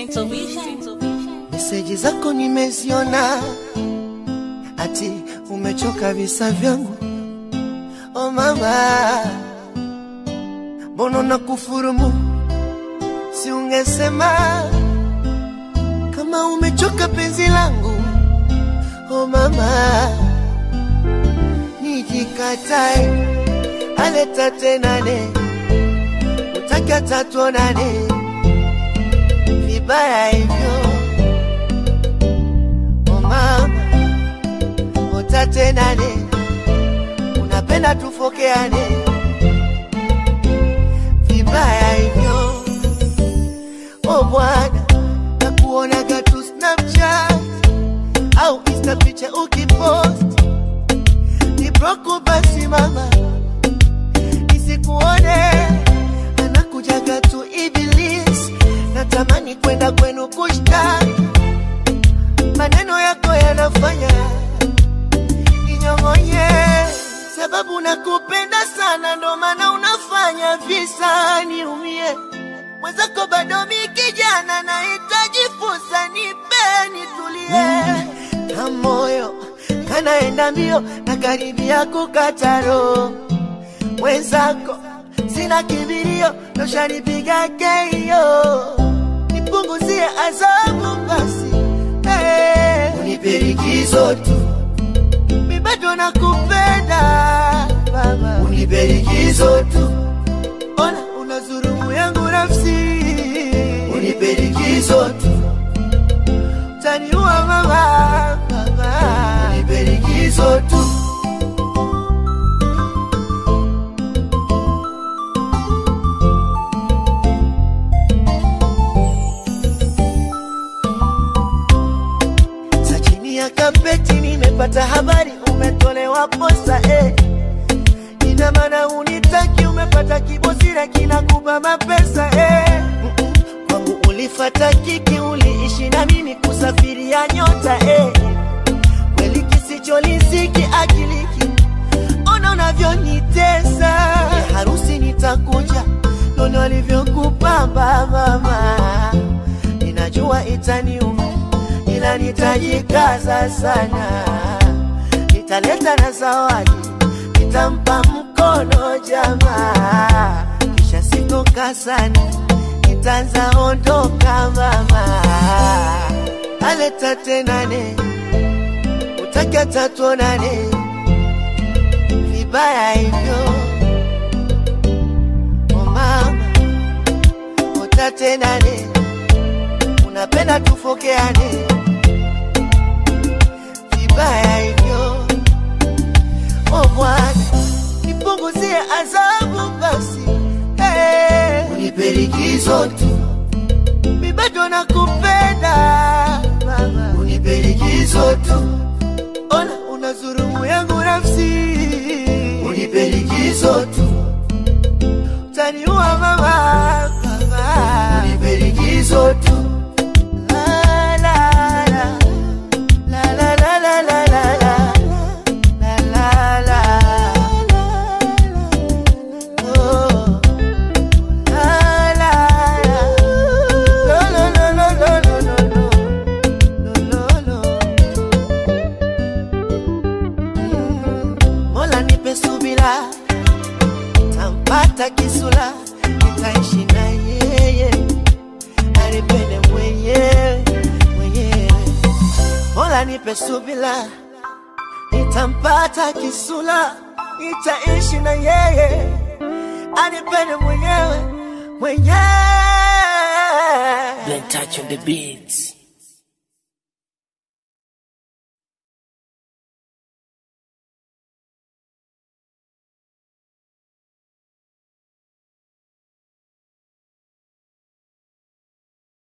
Meseji zako nimeziona, ati umechoka visa vyangu. Oh mama, mbona na kufurumu? Si ungesema kama umechoka penzi langu. Oh mama, nijikatae aleta tenane, utaka tatuonane vibaya hivyo. Oh mama, utatenane, unapenda tufokeane vibaya hivyo. Oh bwana, nakuonaga tu Snapchat au Insta picha ukipost ni broko basi mama, nisikuone anakujaga tu Iblis, natamani kwenda kwenu kushtaki, maneno yako yanafanya ninyong'onye, sababu nakupenda sana, ndo maana unafanya visa niumie. Mwenzako bado mi kijana, nahitaji fursa, nipe nitulie, na moyo kanaenda mbio na karibia kukata roho. Mwenzako sina kibirio, noshanipiga keio, nipunguzie adhabu basi, hey. Unipe likizo tu, mi bado nakupenda baba, unipe likizo tu, ona unazurumu yangu nafsi, unipe likizo tu, utaniua mama, baba, unipe likizo tu. Sa chini ya kapeti nimepata habari umetolewa posa eh. Ina maana unitaki, umepata kibosira kinakupa mapesa eh. Mm-mm. Kwangu ulifata kiki, uliishi na mimi kusafiria nyota eh. Kweli kisicholisiki akiliki, ona unavyonitesa eh, harusi nitakuja, nono alivyokupamba mama, ninajua itaniuma ila nitajikaza sana, nitaleta na zawadi, nitampa mkono jamaa, kisha sitoka sana, nitaanza ondoka mama, aleta tenane, utaka tatuonane, vibaya hivyo oh mama, utatenane, unapenda tufokeane vibaya hivyo. O Bwana, nipunguzie adhabu basi, hey. Unipe likizo tu, mi bado nakupenda mama, unipe likizo tu, ona unazurumu yangu nafsi, unipe likizo tu, utaniua mama, mama, unipe likizo tu. La, la, la. La la la la la la la la la la Oh la la la Lo lo lo lo lo lo lo lo Lo lo Mm. Mola nipe subira tampata kisula nitaishi na yeye anipende mwenyewe mwenyewe Mola nipe subila, nitampata kisula, nitaishi na yeye, anipende mwenyewe mwenyewe. Blen touch on the beats.